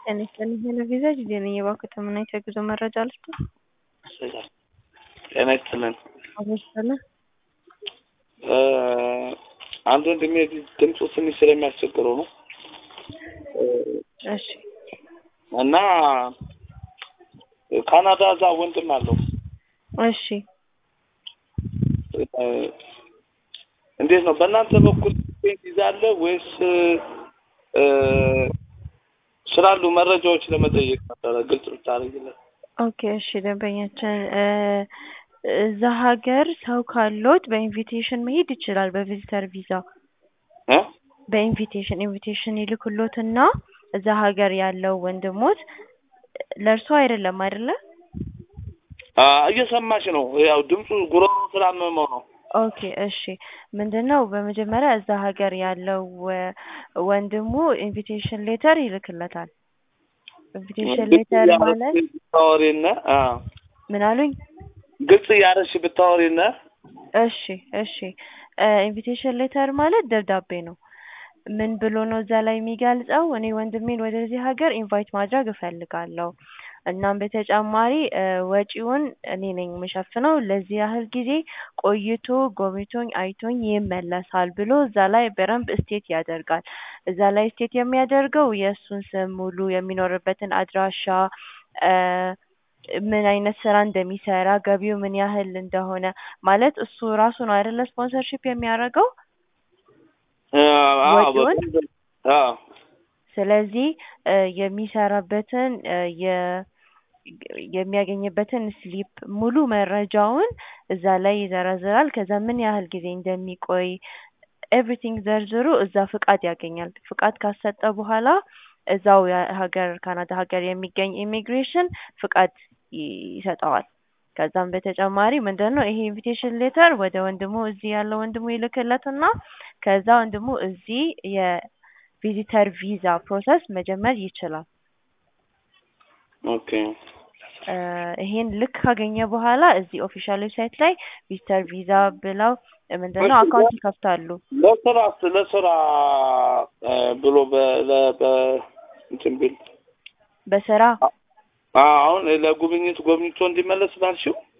ጤና ይስጥልኝ ሄሎ ቪዛ ጊዜ ነኝ የባንክ ተመናኝ የጉዞ መረጃ ልስጥ ጤና ይስጥልን። አበስለ አንድ ወንድሜ ድምፁ ትንሽ ስለሚያስቸግረው ነው እሺ እና ካናዳ እዛ ወንድም አለው። እሺ እንዴት ነው በእናንተ በኩል ቪዛ አለ ወይስ ስላሉ መረጃዎች ለመጠየቅ ነበረ። ግልጽ ብታደርግለት። ኦኬ እሺ ደንበኛችን እዛ ሀገር ሰው ካሎት በኢንቪቴሽን መሄድ ይችላል። በቪዚተር ቪዛ እ በኢንቪቴሽን ኢንቪቴሽን ይልኩሎትና እዛ ሀገር ያለው ወንድሞት ለእርሶ አይደለም አይደለ? አ እየሰማች ነው። ያው ድምፁ ጉሮሮ ስላመመው ነው። ኦኬ እሺ ምንድነው በመጀመሪያ እዛ ሀገር ያለው ወንድሙ ኢንቪቴሽን ሌተር ይልክለታል። ኢንቪቴሽን ሌተር ማለት ብታወሪነ አ ምን አሉኝ? ግልጽ እያደረግሽ ብታወሪነ እሺ እሺ ኢንቪቴሽን ሌተር ማለት ደብዳቤ ነው። ምን ብሎ ነው እዛ ላይ የሚገልጸው? እኔ ወንድሜን ወደዚህ ሀገር ኢንቫይት ማድረግ እፈልጋለሁ። እናም በተጨማሪ ወጪውን እኔ ነኝ የምሸፍነው። ለዚህ ያህል ጊዜ ቆይቶ ጎብኝቶኝ አይቶኝ ይመለሳል ብሎ እዛ ላይ በደንብ ስቴት ያደርጋል። እዛ ላይ ስቴት የሚያደርገው የእሱን ስም ሙሉ፣ የሚኖርበትን አድራሻ፣ ምን አይነት ስራ እንደሚሰራ፣ ገቢው ምን ያህል እንደሆነ ማለት እሱ ራሱ ነው አይደለ ስፖንሰርሺፕ የሚያደርገው ወጪውን ስለዚህ የሚሰራበትን የሚያገኝበትን ስሊፕ ሙሉ መረጃውን እዛ ላይ ይዘረዝራል። ከዛ ምን ያህል ጊዜ እንደሚቆይ ኤቭሪቲንግ ዘርዝሮ እዛ ፍቃድ ያገኛል። ፍቃድ ካሰጠ በኋላ እዛው ሀገር ካናዳ ሀገር የሚገኝ ኢሚግሬሽን ፍቃድ ይሰጠዋል። ከዛም በተጨማሪ ምንድን ነው ይሄ ኢንቪቴሽን ሌተር ወደ ወንድሙ እዚህ ያለው ወንድሙ ይልክለትና ከዛ ወንድሙ እዚህ የቪዚተር ቪዛ ፕሮሰስ መጀመር ይችላል። ኦኬ ይሄን ልክ ካገኘ በኋላ እዚህ ኦፊሻል ዌብሳይት ላይ ቪዚተር ቪዛ ብለው ምንድነው አካውንት ይከፍታሉ። ለስራ ለስራ ብሎ እንትን ቢል በስራ አሁን ለጉብኝት ጎብኝቶ እንዲመለስ ባልሽው